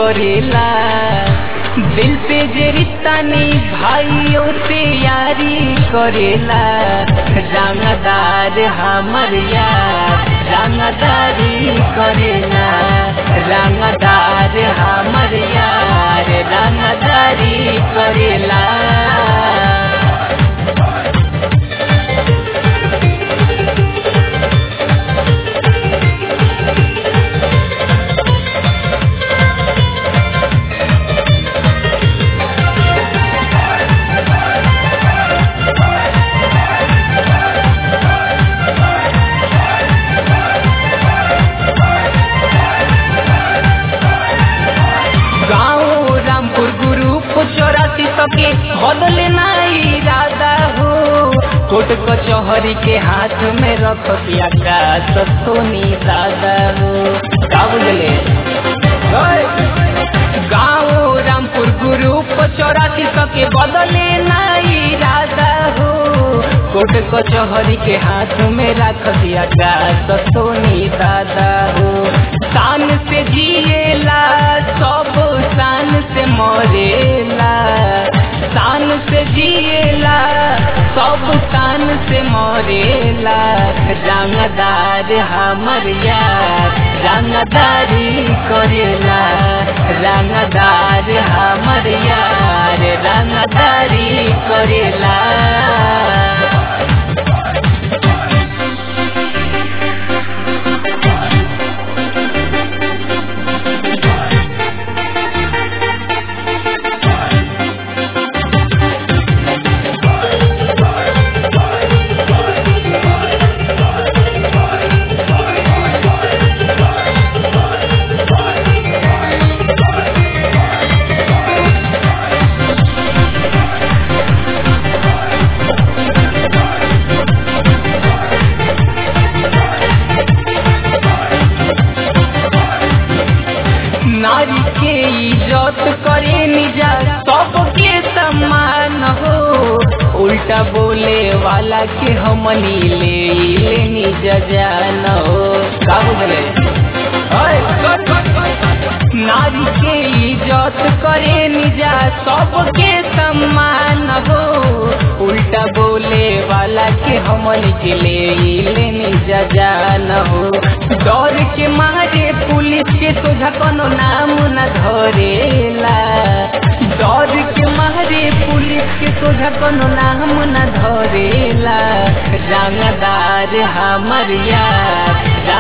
करेला दिल पे जे रिश्तानी भाइयों से यारी करेला रंगदार हमर यार रंगदारी करेला रंगदार हमर यार रंगदारी करेला गाँव रामपुर ग्रुप चौरासी सके बदले नाई इरादा हो कोर्ट कचहरी के हाथ में रख दिया का सोनी दादा हो का बुझले गाँव रामपुर ग्रुप चौरासी सके बदले नाई इरादा हो कोर्ट कचहरी के हाथ में रख दिया का सोनी दादा हो शान से जिएला सब शान से मरेला शान से जिएला सब शान से मरेला रंगदार हमर यार रंगदारी करेला रंगदार हमर यार रंगदारी करेला नारी के इज्जत करे निजा सबके सम्मान हो उल्टा बोले वाला के हमनी ले ले निजा जान हो का बुझले नारी के इज्जत करे निजा सबके सम्मान हो उल्टा बोले वाला के हमन के ले ले निजा जान हो डर के मारे पुलिस के सोझा कोनो नाम न धरेला डर के मारे पुलिस के सोझा कोनो नाम न धरेला रंगदार हमर यार